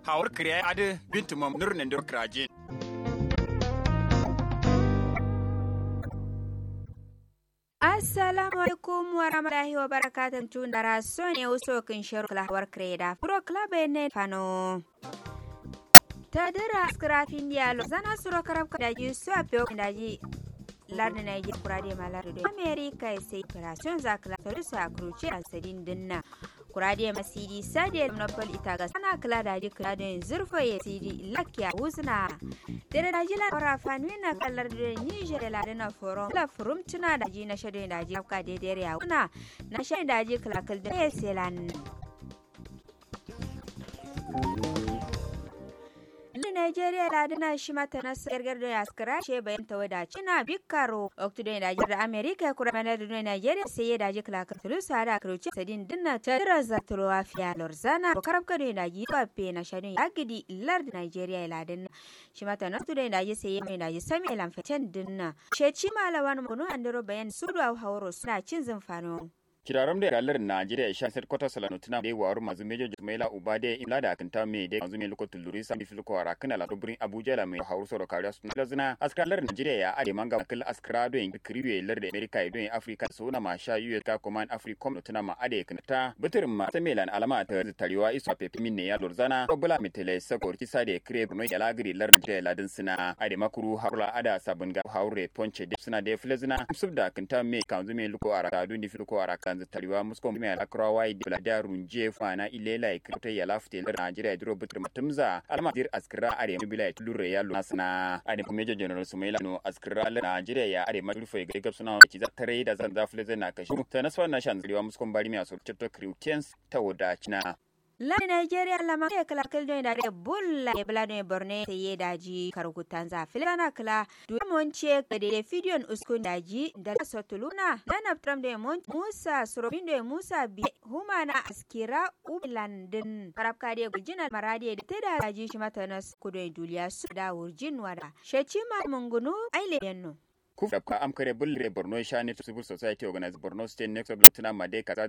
hawar kriya ade bintu mam nur nendur kraje Assalamu alaikum wa rahmatullahi wa barakatuh tun da rason ne uso kin shiru klawar kreda pro club ne fano ta dira skrafin dialo zana suro karab da ji su a fiyo da ji lardi na yi kurade malar da america ya sai operation zakla ta rusa kruce a sadin dinna kurade masidi sadi monopol ita ga sana kula da ji kula da zurfa ya sidi lakya husna dare da ji la fanu na kallar da niger da ladina forum la forum tuna da ji na shade da ji afka da dare ya kuna na shade da ji kala kal da ya selan Nigeria da dina shi mata na sayar da yaskara ce bayan ta wadace na bikaro oktudo da jir da America kura mana da Nigeria sai ya daji kala ka tulu sa da karuce sadin dinna ta dira za ta ruwa fiya lorzana ko karab ka da ji to pe na shadin agidi lar da Nigeria la dinna shi mata na tudo da ji sai ya da ji sami lan feten dinna she ci malawan mu no andero bayan sudu hauro suna cin zumfano kiraram da galar Najeriya sha sai kwata salano tuna da waru mazu mejo Jumaila Ubade imla da kanta me da mazu me lokacin lurisa bi filko wara kana la dobrin Abuja la me hauru soro kariya sun lazina askalar Najeriya ya ade manga kal askara do in kriwe lar da America do in Africa so na ma sha US ka command Africom tuna ma ade kanta bitirin ma ta melan alama ta tariwa isu pepe min ne ya lorzana bula mitele sako ti sade kire no ya lagri lar Najeriya ladin sina ade makuru harula ada sabun ga haure ponche de suna da filazina subda kanta me kanzu me luko ara ka dundi filko ara kanzu tariwa musko me akra wai de da runje fana ilela e krita ya lafte lar Najeriya dro butur matumza alama dir askira are bila tulure ya nasna ade kuma general Sumaila no askira lar Najeriya ya are madurfo ga gabsuna ci za tare da zan zafle zai na kashi ta nasfa na shan tariwa musko bari me aso chapter Christians ta wadacina La Nigeria la ma kala kal don da re bulla e bla don borne te ye daji karukutan za filana kala du mon che ka de fidion uskun daji da sotuluna dan aptram de mon Musa surobin de Musa bi humana askira ublandin karab ka de gujina marade da te da daji shi mata nas kudo duliya su da wurjin wada sheci ma mungunu aile yanno kuf da am kare bulle borno shani civil society organize borno state next of latina made kaza